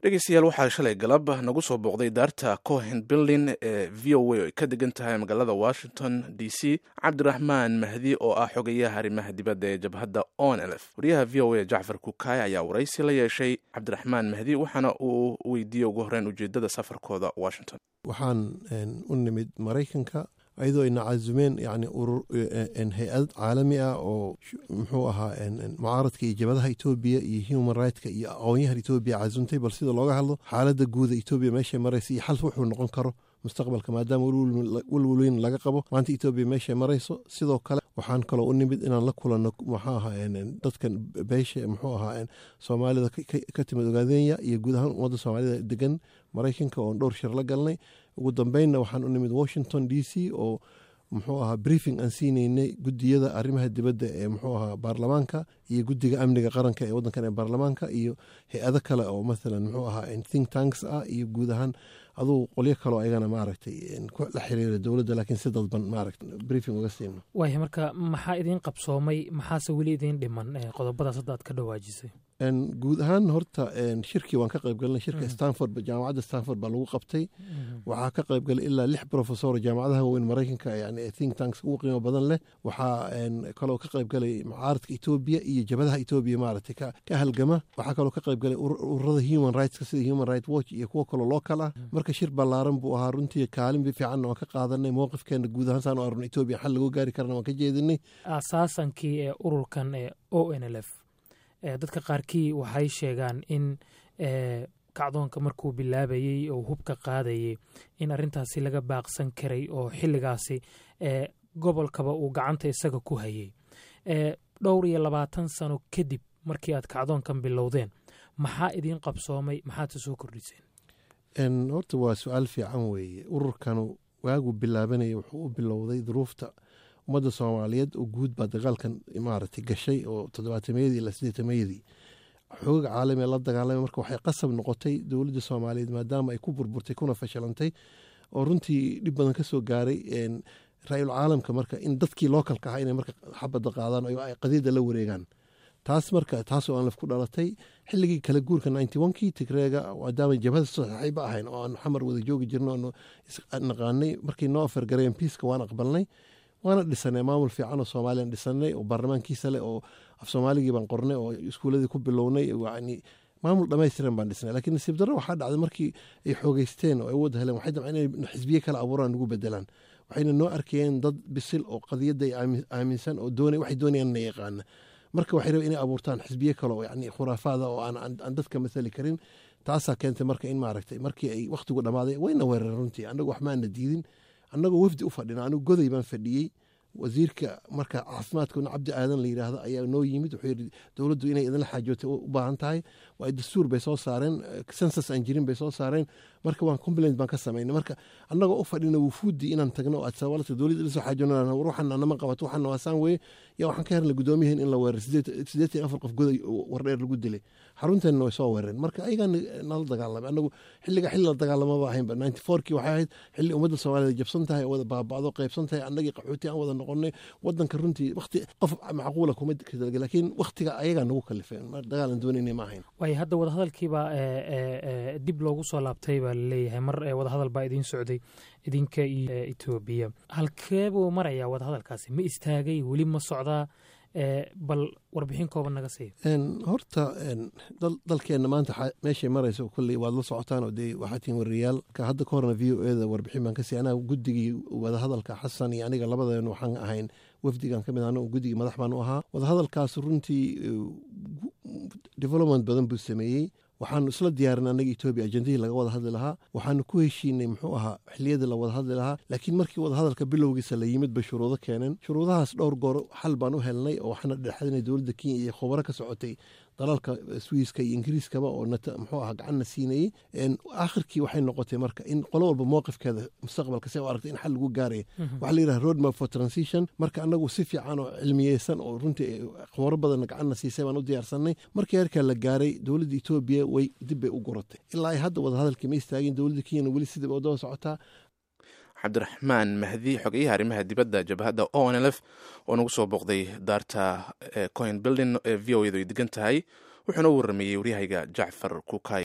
dhegeystayaal waxaa shalay galab nagu soo booqday daarta cohen building ee v o a oo ay ka degan tahay magaalada washington d c cabdiraxmaan mahdi oo ah xogayaha arrimaha dibadda ee jabhadda on lf wariyaha v o a jacfar kukaay ayaa waraysi la yeeshay cabdiraxmaan mahdi waxaana uu weydiiyey ugu horreyn ujeedada safarkooda washington waxaan u nimid maraykanka ayadoo ayna casumeen yani hay-ad caalami ah oo muxuu ahaa mucaaradka iyo jabadaha etoobiya iyo human rightska iyo aqoonyahan etoobiya casuntay bal sida looga hadlo xaaladda guuda etoobiya meeshay maraysa iyo xal wuxuu noqon karo mustaqbalka maadaama welwelweyn laga qabo maanta etoobiya meeshay marayso sidoo kale waxaan kaloo u nimid inaan la kulanno muxuu ahaa dadkan beesha muxuu ahaa soomaalida ka timid ogaadenya iyo guud ahaan ummadda soomaalida degan maraykanka oon dhowr shir la galnay ugu dambeynna waxaan u nimid washington d c oo muxuu ahaa briefing aan siinaynay gudiyada arrimaha dibadda ee muxuu ahaa baarlamaanka iyo guddiga amniga qaranka ee waddankan ee baarlamaanka iyo hay-ado kale oo mathalan muxuu ahaa think tanks ah iyo guud ahaan aduu qolyo kaloo ayagana maaragtay la xiriira dowladda laakiin si dadban maaragta briefing uga siino waaya marka maxaa idiin qabsoomay maxaase weli idiin dhiman qodobadaas hadda aad ka dhawaajisay guud ahaan horta shirkii waan ka qayb galnay shirka stanford jaamacadda stanford baa lagu qabtay waxaa ka qayb galay ilaa lix professor jaamacadaha waaweyn maraykanka yani think tanks ugu qiimo badan leh waxaa kaloo ka qayb galay mucaaradka etoobiya iyo jabadaha etoobiya maaragtay ka halgama waxaa kaloo ka qayb galay ururada human rightska sida human right watch iyo kuwo kaloo local ah marka shir ballaaran buu ahaa runtii kaalin fiicanna waan ka qaadanay mowqifkeena guud ahaan saan u arno etoobiya xal lagu gaari karana waan ka jeedinay asaasankii ee ururkan ee o n l f dadka qaarkii waxay sheegaan in kacdoonka markuu bilaabayey oo hubka qaadayay in arrintaasi laga baaqsan karay oo xilligaasi gobolkaba uu gacanta isaga ku hayay dhowr iyo labaatan sano kadib markii aad kacdoonkan bilowdeen maxaa idiin qabsoomay maxaadse soo kordhiseen horta waa su-aal fiican weeye ururkanu waagu bilaabanaya wuxuu u bilowday duruufta ummadda soomaaliyeed oo guud baa dagaalkan maaragtay gashay oo toddobaatameyadii ilaa siddeetamayadii xooga caalamiga la dagaalamay marka waxay qasab noqotay dowladda soomaaliyeed maadaama ay ku burburtay kuna fashilantay oo runtii dhib badan ka soo gaaray ra-iul caalamka marka in dadkii lookalka ahaa inay marka xabadda qaadaan oo ay qadiida la wareegaan taas marka taasoo aan laf ku dhalatay xilligii kala guurka ninety onkii tigreega maadaama jabhada saaxiiba ahayn oo aan xamar wada joogi jirno aanu naqaanay markay noo afargareen piiska waan aqbalnay waana dhisanay maamul fiican oo soomaaliyan dhisanay oo baarlamaankiisa leh oo af soomaaligii baan qornay oo iskuuladii ku bilownay yani maamul dhamaystiran baan dhisnay lakiin nasiib darro waxaa dhacday markii ay xoogeysteen oo ay wada heleen waxay damceen inay xisbiye kale abuuraan nagu bedelaan waxayna noo arkayeen dad bisil oo qadiyadda ay aaminsan oo doonay waxay doonayaan inay yaqaana marka waxay rabeen inay abuurtaan xisbiye kale oo yani khuraafaada oo aan dadka mathali karin taasaa keentay marka in maaragtay markii ay wakhtigu dhammaaday wayna weerareen runtii annagu wax maana diidin annagoo wafdi u fadhina anigu goday baan fadhiyey wasiirka marka caafimaadkuna cabdi aadan la yidhaahdo ayaa noo yimid wuxuu yidhi dowladdu inay idinla xaajootay u baahan tahay waa dastuur bay soo saareen sensas aan jirin bay soo saareen marka waan complaint baan ka samaynay marka annagoo u fadhina wufuuddii inaan tagno oo adsabalata dowladda lasoo xaajoonana ruuxana nama qabato waxana waasaan weeye yaa waxaan ka helnay gudoomiyaheen in la weerar siddeetan iyo afar qof goday wardheer lagu dilay xarunteenna way soo weerareen marka ayagaa nala dagaalamay annagu xilliga xilli la dagaalamaba ahaynba ninety fourkii waxay ahayd xilli ummadda soomaalida jabsan tahay wada baaba'do qaybsan tahay annagii qaxooti aan wada noqonay wadanka runtii wakti qof macquula kuma kadalga laakiin waktiga ayagaa nagu kalifeen dagaal aan doonayna ma ahayn waayo hadda wadahadalkiibaa dib loogu soo laabtay baa laleeyahay mar wadahadal baa idiin socday idinka iyo etoobiya halkee buu marayaa wadahadalkaasi ma istaagay weli ma socdaa bal warbixin kooban naga siiya horta dalkeenna maanta meeshay marayso kolley waad la socotaan oo dee waxaa tihin wariyaal ka hadda ka horna v o eda warbixin baan ka siiy anaa guddigii wadahadalka xasan iyo aniga labadeen waxaan ahayn wafdigan ka mid ahna guddigii madax baan u ahaa wadahadalkaas runtii development badan buu sameeyey waxaanu isla diyaarin annaga etoobiya ajendihii laga wada hadli lahaa waxaanu ku heshiinay muxuu ahaa xiliyadii la wada hadli lahaa laakiin markii wadahadalka bilowgiisa la yimid bay shuruudo keeneen shuruudahaas dhowr goor xal baan u helnay oo waxaana dhexadinay dowladda kenya iyo khubaro ka socotay dalalka swiiska iyo ingiriiskaba oo muxuu ahaa gacanna siinayey aakhirkii waxay noqotay marka in qolo walba mowqifkeeda mustaqbalka si u aragtay in xal lagu gaaraya waxaa la yidhaha road map for transition marka annagu si fiican oo cilmiyeysan oo runtii khubaro badanna gacanna siisay baan u diyaarsanay markii heerkaa la gaaray dowladda etoobiya way dib bay u guratay ilaa ay hadda wadahadalkii ma istaagin dowladda kenyana weli sidii ba daba socotaa cabdiraxmaan mahdi xogeyaha arrimaha dibadda jabhadda o n l f oo nagu soo booqday daarta coin building ee v o edu ay degan tahay wuxuuna u warrameeyey waryahayga jacfar kukay